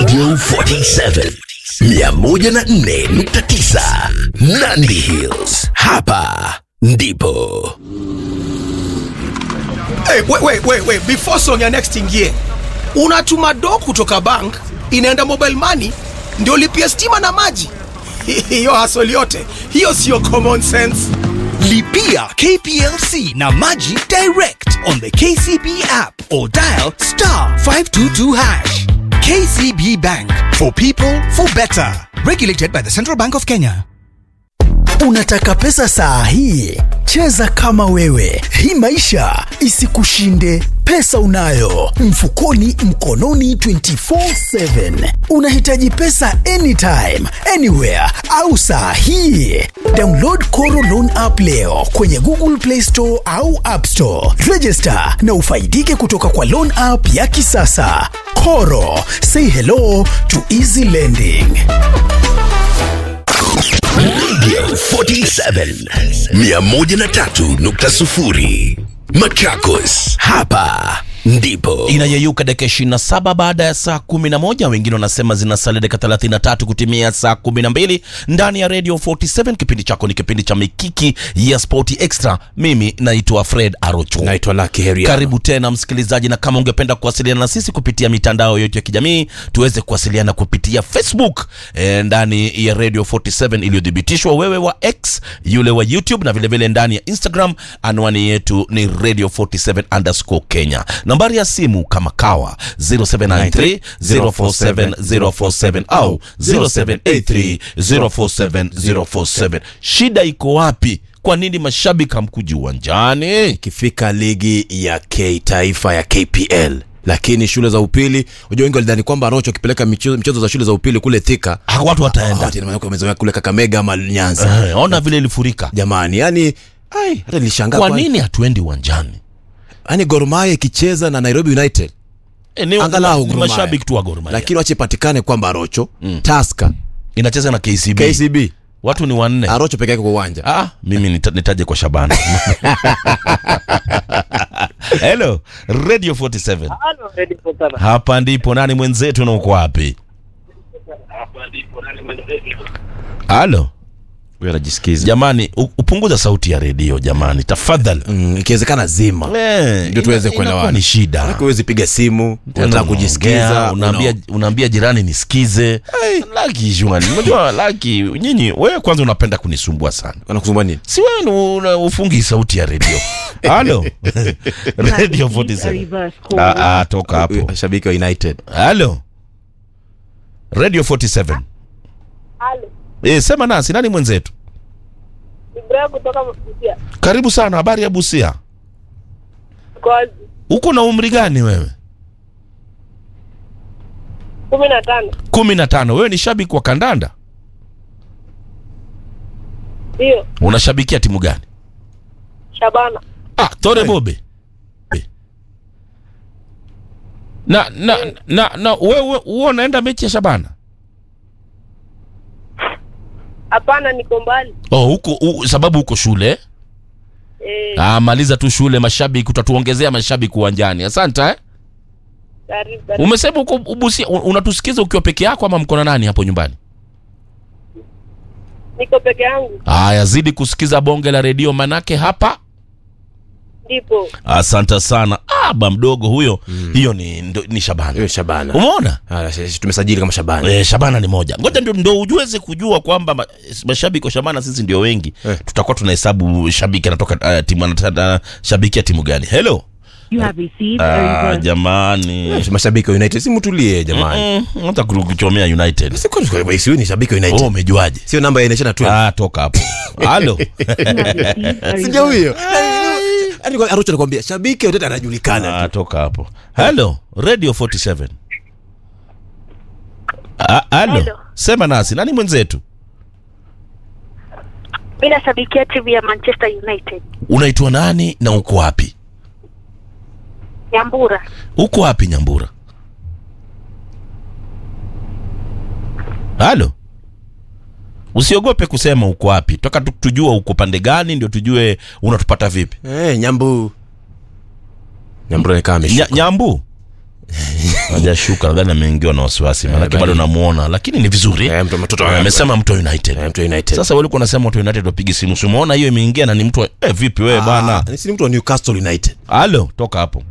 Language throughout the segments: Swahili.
Radio 47 104.9 Nandi Hills. Hapa ndipo. Hey, wait, wait, wait, wait. Before song ya next ingie, unatuma do kutoka bank inaenda mobile money ndio lipia stima na maji. Hiyo hasoli yote hiyo sio common sense. Lipia KPLC na Maji direct on the KCB app or dial star 522 hash. KCB Bank for people for better. Regulated by the Central Bank of Kenya. Unataka pesa saa hii? Cheza kama wewe, hii maisha isikushinde. Pesa unayo mfukoni, mkononi 24/7. Unahitaji pesa anytime, anywhere au saa hii? Download Koro Loan app leo kwenye Google Play Store au App Store. Register na ufaidike kutoka kwa loan app ya kisasa. Koro, say hello to easy lending. Radio 47 103.0 Machakos. Hapa ndipo. inayeyuka dakika 27 baada ya saa 11 wengine wanasema zinasalia dakika 33 kutimia saa 12 ndani ya radio 47 kipindi chako ni kipindi cha mikiki ya spoti extra mimi naitwa fred arocho naitwa Lucky Heria. karibu tena msikilizaji na kama ungependa kuwasiliana na sisi kupitia mitandao yetu ya kijamii tuweze kuwasiliana kupitia facebook e, ndani ya radio 47 iliyodhibitishwa wewe wa x yule wa youtube na vilevile vile ndani ya instagram anwani yetu ni radio 47 underscore kenya nambari ya simu kama kawa 0793 047 047 au 0783 047 047 shida iko wapi kwa nini mashabiki hamkuji uwanjani ikifika ligi ya K taifa ya KPL lakini shule za upili unajua wengi walidhani kwamba Rocho akipeleka michezo, michezo za shule za upili kule Thika Ah, watu wataenda Ah, tena maana wamezoea kule Kakamega ama Nyanza Eh, ona vile ilifurika jamani yani ai hata nilishangaa kwa nini hatuendi uwanjani yani Gor Mahia ikicheza na Nairobi United e, ni, angalau ni Gor Mahia. mashabiki tu wa Gor Mahia. lakini wache patikane kwamba Rocho mm. Tusker inacheza na KCB. KCB watu ni wanne Arocho peke yake kwa uwanja ah, mimi nita, nitaje kwa Shabana hello radio 47 Halo, Ready for Tana. hapa ndipo nani mwenzetu na uko wapi halo huyo anajisikiza jamani u- upunguza sauti ya redio jamani tafadhali mm, ikiwezekana zima Eh, ndio tuweze ina- kuelewana. inakuwa ni shida Maana huwezi piga simu unataka Unaongea, kujisikiza unaambia unaambia jirani nisikize laki juani unajua laki nyinyi wewe kwanza unapenda kunisumbua sana anakusumbua nini si wewe ni una- ufungi sauti ya redio halo radio 47 ah, ah, toka hapo shabiki wa United halo radio 47 Halo, eh, sema nasi nani mwenzetu Ibrahim kutoka Busia. karibu sana habari ya busia Kozi uko na umri gani wewe kumi na tano. kumi na tano wewe ni shabiki wa kandanda Ndio, unashabikia timu gani Shabana. ah, tore bobe na na na na wewe wewe unaenda mechi ya shabana Hapana, niko mbali. oh, huko u, sababu huko shule Eh, ah, maliza tu shule mashabiki utatuongezea mashabiki uwanjani asante eh? karibu karibu. umesema uko ubusia un- unatusikiza ukiwa peke yako ama mko na nani hapo nyumbani Niko peke yangu. haya zidi kusikiza bonge la redio manake hapa Ndipo. asante sana ah, ba mdogo huyo hiyo ni, ndo, ni shabana hiyo Shabana umeona Ah, sisi tumesajili kama Shabana Eh, Shabana ni moja. Ngoja ndio, ndio ujuweze kujua kwamba ma- mashabiki wa Shabana sisi ndio wengi. Eh. Tutakuwa tunahesabu shabiki anatoka uh, timu anataka shabikia timu gani. Hello. You have received a Ah, reverse jamani. mashabiki wa United si mtulie jamani Mm, hata kuchomea United. Si kwa- kwa- si ni shabiki wa Oh, United umejuaje? sio namba ya inaisha na 12 Ah, toka hapo. Halo. You have received a sija reverse huyo Yaani kwa- Arocho anakuambia shabiki wa United anajulikana Ah, toka hapo. Hello, Radio 47. Ah, halo. Hello. Sema nasi. Nani mwenzetu? Mimi nashabikia timu ya Manchester United. Unaitwa nani na uko wapi? Nyambura. Uko wapi Nyambura? Halo. Usiogope kusema uko wapi. Toka tu- tujua uko pande gani ndio tujue unatupata vipi. eh nyambu nyambu anakaa Nya, ameshuka nyambu. hajashuka nadhani ameingiwa na wasiwasi maanake bali- bado namuona lakini ni vizuri Eh, mtu- mtoto Eh, wa- amesema mtu wa united Eh, mtu wa United. sasa walikuwa unasema watu wa united wapigi simu simuona hiyo imeingia na ni mtu wa eh, vipi wewe bana Ah, si ni mtu wa Newcastle United. halo toka hapo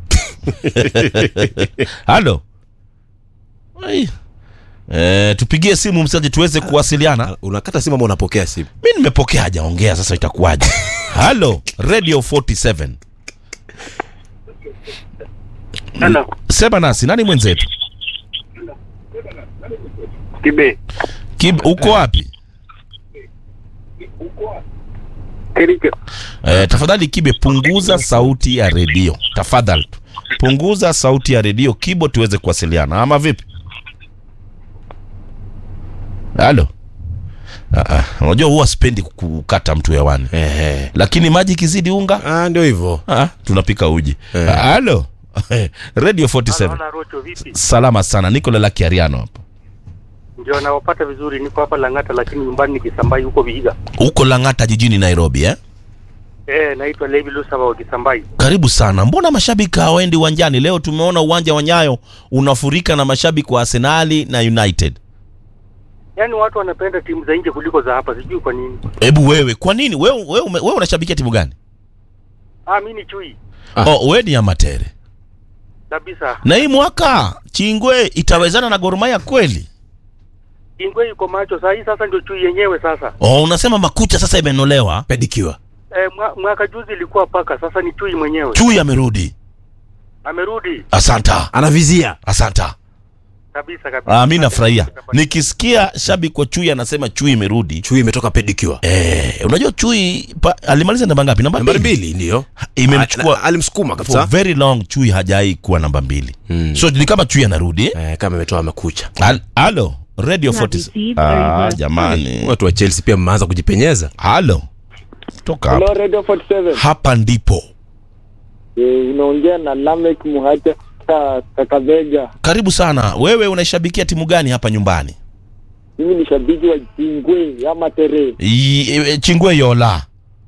halo Ai. Eh, tupigie simu msaji tuweze kuwasiliana Unakata simu ama unapokea simu? mi nimepokea hajaongea sasa itakuwaje halo radio 47 Hello. sema nasi nani mwenzetu Kibe. Kib, uko wapi Kericho. eh, tafadhali kibe punguza sauti ya redio tafadhali tu punguza sauti ya redio kibo tuweze kuwasiliana ama vipi halo Ah, ah, unajua huwa sipendi kukata mtu hewani Ehe. lakini maji ikizidi unga Ah, ndio hivyo. ah, tunapika uji Eh. Ah, halo radio 47 Naona Rocho vipi? salama sana niko lelaki ariano hapa Ndio nawapata vizuri, niko hapa Lang'ata lakini nyumbani ni Kisambai huko Vihiga. huko lang'ata jijini nairobi eh? Eh, naitwa Levi Lusaba wa Kisambai. karibu sana mbona mashabiki hawaendi uwanjani leo tumeona uwanja wa nyayo unafurika na mashabiki wa arsenali na united Yaani watu wanapenda timu za nje kuliko za hapa, sijui kwa nini. hebu wewe kwa nini wewe, wewe, ume- wewe unashabikia timu gani Ah, mimi ni chui Ah. oh, wewe ni amatere kabisa. na hii mwaka chingwe itawezana na gormaya kweli Ingwe yuko macho saa hii, sasa ndio chui yenyewe sasa. oh, unasema makucha sasa imenolewa Pedicure. Eh, mwa, mwaka juzi ilikuwa paka, sasa ni chui mwenyewe. chui amerudi Amerudi asanta Anavizia. asanta kabisa kabisa. ah, mi nafurahia nikisikia shabiki wa chui anasema chui imerudi Chui imetoka pedicure. eh, unajua chui pa, alimaliza namba ngapi namba Nambari mbili mbili ndio. imemchukua Ah, alimsukuma for kabisa. very long chui hajai kuwa namba mbili Mm. so ni kama chui anarudi eh? Eh, kama imetoa makucha. Al- halo radio Have 40 received ah, a reverse jamani Watu wa Chelsea pia mmeanza kujipenyeza. halo toka hapa Radio 47 hapa ndipo eh, unaongea na Lamek Muhacha Kakavega. karibu sana wewe unaishabikia timu gani hapa nyumbani Mimi ni shabiki wa Chingwe ya Matere I- e, chingwe yola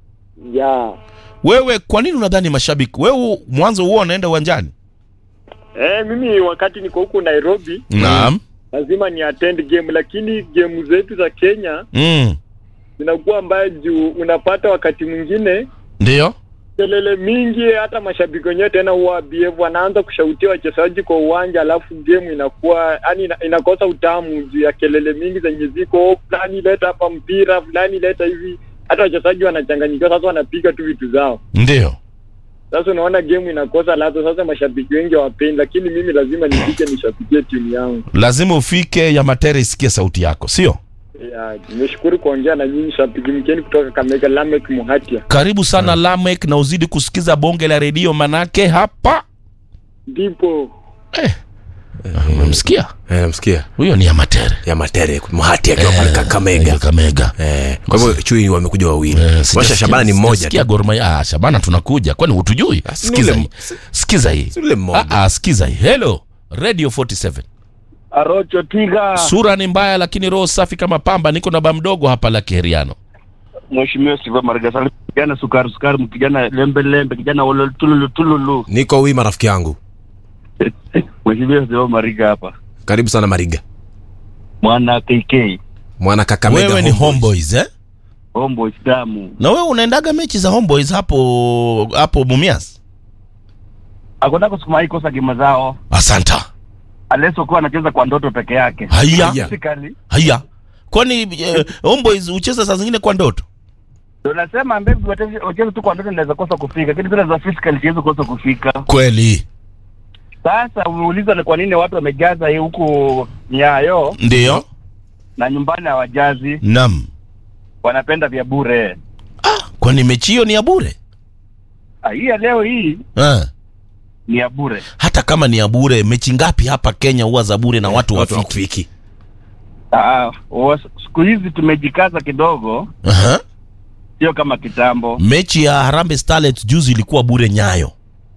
ya wewe kwa nini unadhani mashabiki wewe mwanzo huo unaenda uwanjani eh, mimi wakati niko huku Nairobi naam lazima ni attend game, lakini game zetu za Kenya mm. zinakuwa mbaya juu unapata wakati mwingine ndio kelele mingi, hata mashabiki wenyewe tena huwa BF wanaanza kushautia wachezaji kwa uwanja, alafu game inakuwa yani ina, inakosa utamu juu ya kelele mingi zenye ziko "Oh, fulani leta hapa mpira, fulani leta hivi, hata wachezaji wanachanganyikiwa, sasa wanapiga tu vitu zao. ndio Sasa unaona game inakosa ladha. Sasa mashabiki wengi hawapendi, lakini mimi lazima nifike nishabikie timu yangu. lazima ufike ya matere isikie sauti yako sio Ya, nimeshukuru kuongea na nyinyi shabiki mkeni kutoka Kamega, Lamek Muhatia. karibu sana lamek na uzidi kusikiza bonge la redio manake hapa Ndipo umemsikia Eh, namsikia. huyo ni ya matere Ya matere, Muhati akiwa pale Kakamega. kakamega Eh, kwa hivyo chui wamekuja wawili. Eh, Washa sijasikia- Shabana ni mmoja sijasikia tu. Gor Mahia. Ah, Shabana tunakuja kwani hutujui Ah, si sikiza ule- hii sikiza hii si ule mmoja. Ah, ah, sikiza hii hello radio 47 Arocho Tiga, sura ni mbaya lakini roho safi kama pamba niko na ba mdogo hapa la kiheriano Mheshimiwa Siva Margasali, kijana sukari sukari, kijana lembe lembe, kijana ululu tululu tululu. Niko wima rafiki yangu. Mheshimiwa Siva Mariga hapa. Karibu sana Mariga. Mwana KK, Mwana Kakamega. wewe ni Homeboys. homeboys eh Homeboys damu. na wewe unaendaga mechi za homeboys hapo hapo mumias Akonako siku mai kosa gema zao. asanta Aleso kuwa anacheza kwa ndoto peke yake. haya Haya. Physically, haya kwani eh, homeboys hucheza saa zingine kwa ndoto ndio nasema mbegu wacheze tu kwa ndoto inaweza kosa kufika, lakini zile za physical siwezi kosa kufika. kweli Sasa umeuliza ni kwa nini watu wamejaza hii huku Nyayo ndio na nyumbani hawajazi, nam wanapenda vya bure. ah, kwani mechi hiyo ni ya bure Ah, Hii ya leo hii ah. ni ya bure. hata kama ni ya bure mechi ngapi hapa kenya huwa za bure na watu Watu wafiki wafiki. Ah, wa- siku hizi tumejikaza kidogo, Aha. sio kama kitambo. mechi ya harambe starlets juzi ilikuwa bure nyayo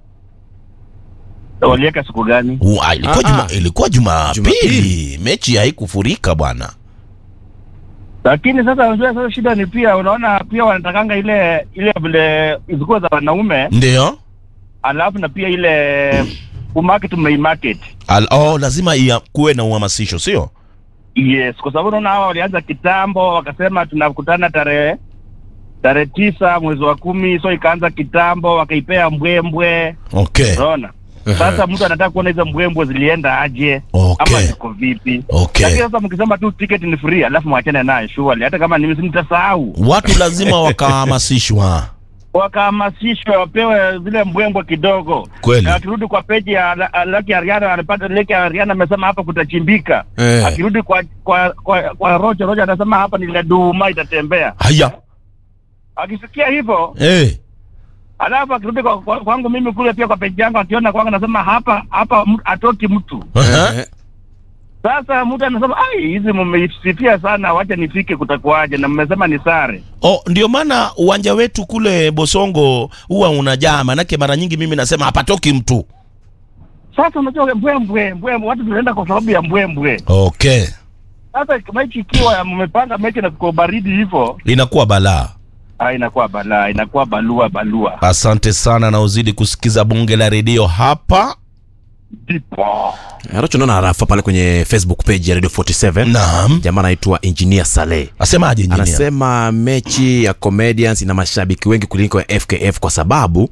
Waliweka siku gani? U- ah, ilikuwa Ah, juma, ah. ilikuwa jumapili Jumapili. mechi haikufurika bwana Lakini sasa unajua, sasa shida ni pia, unaona pia wanatakanga ile ile vile zilikuwa za wanaume, ndio alafu na pia ile kumarket tumeimarket Al, oh, lazima ia, kuwe na uhamasisho sio yes kwa sababu unaona hawa walianza kitambo wakasema tunakutana tarehe tarehe tisa mwezi wa kumi so ikaanza kitambo wakaipea mbwembwe okay unaona sasa mtu anataka kuona hizo mbwembwe zilienda aje Okay. ama ziko vipi Okay. lakini sasa mkisema tu ticket ni free alafu mwachane naye surely hata kama nimi nitasahau watu lazima wakahamasishwa wakahamasishwe wapewe zile mbwembwe kidogo Kweli. Na akirudi kwa peji ya La- Lucky Ariana anapata Lucky Ariana amesema hapa kutachimbika Eh. akirudi kwa kwa kwa, kwa Rocho Rocho anasema hapa ni leduma itatembea haya akisikia hivyo hey. alafu akirudi kwa, kwa, kwangu mimi kule pia kwa peji yangu akiona kwangu anasema hapa hapa mtu- atoki mtu Eh, sasa mtu anasema ai hizi mmeisifia sana wacha nifike kutakuwaje na mmesema ni sare Oh, ndio maana uwanja wetu kule Bosongo huwa unajaa, manake mara nyingi mimi nasema hapatoki mtu. sasa unajua mbwembwe mbwembwe watu tunaenda kwa sababu ya mbwembwe Okay, sasa mechi ikiwa mmepanga mechi na kuko baridi hivyo inakuwa balaa. ah, inakuwa balaa inakuwa balua balua Asante sana na uzidi kusikiza bunge la redio hapa. ndipo Aracho naona arafa pale kwenye Facebook page ya Radio 47. Naam, Jamaa anaitwa Engineer Saleh. asemaje engineer? Anasema mechi ya Comedians ina mashabiki wengi kuliko ya FKF kwa sababu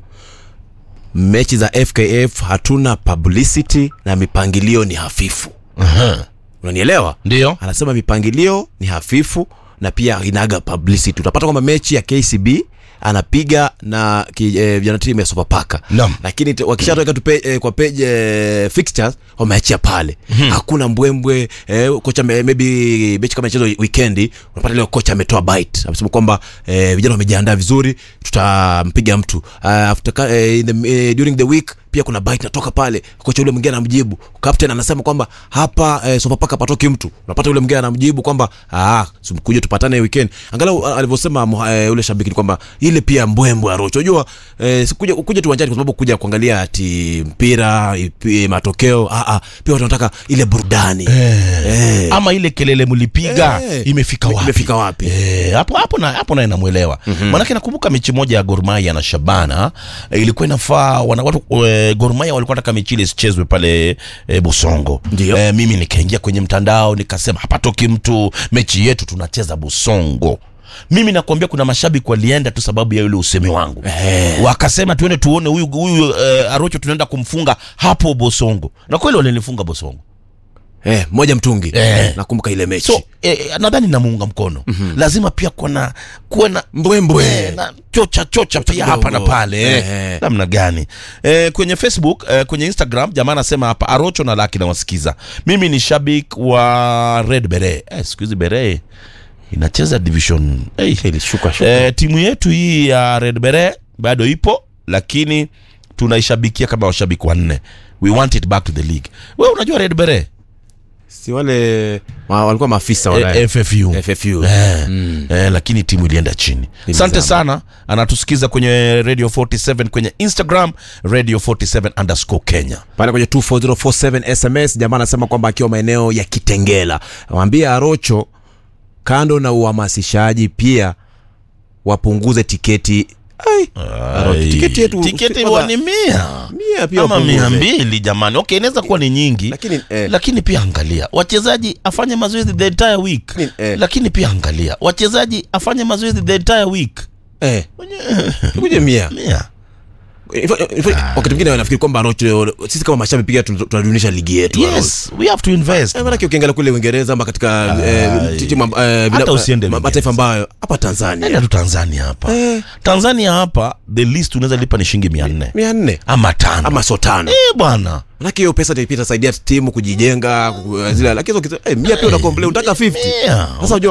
mechi za FKF hatuna publicity na mipangilio ni hafifu. Aha. Unanielewa? Ndio Anasema mipangilio ni hafifu na pia inaga publicity. Utapata kwamba mechi ya KCB anapiga na ki- eh, vijana timu ya Sofapaka Naam. lakini te- wakishatoka tu pe, eh, kwa page eh, fixtures wameachia pale hakuna mbwembwe eh, kocha me- maybe mechi kama inachezwa weekend unapata leo kocha ametoa bite amesema kwamba eh, vijana wamejiandaa vizuri tutampiga mtu uh, after, ka- eh, in the, eh, during the week pia kuna bite natoka pale kocha ule mwingine anamjibu captain anasema kwamba hapa eh, Sofapaka patoki mtu unapata ule mwingine anamjibu kwamba ah kuja tupatane weekend angalau ah, alivyosema muha- eh, ule shabiki ni kwamba ile pia mbwembwe arocho unajua eh, si kuja kuja tu uwanjani kwa sababu kuja kuangalia ati mpira ipi, matokeo ah, ah, pia watu wanataka ile burudani eh. ama ile kelele mlipiga Eh. imefika wapi? Imefika wapi? Eh, hapo hapo na hapo naye namwelewa. Maanake nakumbuka mechi moja ya Gor Mahia na Shabana eh, ilikuwa inafaa wana watu eh, Gor Mahia walikuwa nataka mechi ile isichezwe pale eh, Busongo. Ndio. Eh, mimi nikaingia kwenye mtandao nikasema hapatoki mtu, mechi yetu tunacheza Busongo. Mimi nakwambia kuna mashabiki walienda tu sababu ya yule usemi wangu Eh. wakasema tuende tuone huyu huyu eh, Arocho tunaenda kumfunga hapo Bosongo, na kweli walinifunga Bosongo. Eh, moja mtungi Eh. nakumbuka ile mechi so eh, nadhani namuunga mkono mm-hmm. lazima pia kuna kuwe na mbwembwe eh, na chocha chocha pia kidogo. hapa na pale eh. Eh. namna gani eh, kwenye facebook eh, kwenye instagram jamaa anasema hapa arocho na laki nawasikiza mimi ni shabik wa red bere eh, siku hizi bere inacheza division hey. ilishuka shuka eh, timu yetu hii ya red bere bado ipo lakini tunaishabikia kama washabiki wanne we want it back to the league we unajua red bere si wale wa, walikuwa maafisa wale Eh, FFU. FFU. Eh, eh, lakini timu ilienda chini asante Ilizama. sana anatusikiza kwenye radio 47 kwenye instagram radio 47 underscore kenya pale kwenye 24047 sms jamaa anasema kwamba akiwa maeneo ya kitengela waambia arocho kando na uhamasishaji pia wapunguze tiketi Ai, Arocho, tiketi yetu tiketi kwanza- huwa ni mia mia pia ama wapunguze. mia mbili jamani okay inaweza kuwa ni nyingi Lakini, eh, lakini pia angalia wachezaji afanye mazoezi the entire week Lakini, eh. lakini pia angalia wachezaji afanye mazoezi the entire week eh, tukuje mia mia Ifo- ifo- wakati mwingine nafikiri kwamba Arocho sisi kama mashabiki pia tun- tunadunisha ligi yetu yes we have to invest Eh, maanake ukiangalia kule uingereza ama katika eh, ti- timu amb- eh, Hata vina- usiende ma- mataifa ambayo hapa tanzania Nenda tu tanzania hapa tanzania hapa the least unaweza lipa ni shilingi mia nne mia nne ama tano ama so tano Eh, bwana manake hiyo pesa pia itasaidia timu kujijenga ku- zile lakini hizo kitu- eh, mia pia unakomplea unataka 50 Yeah. sasa unajua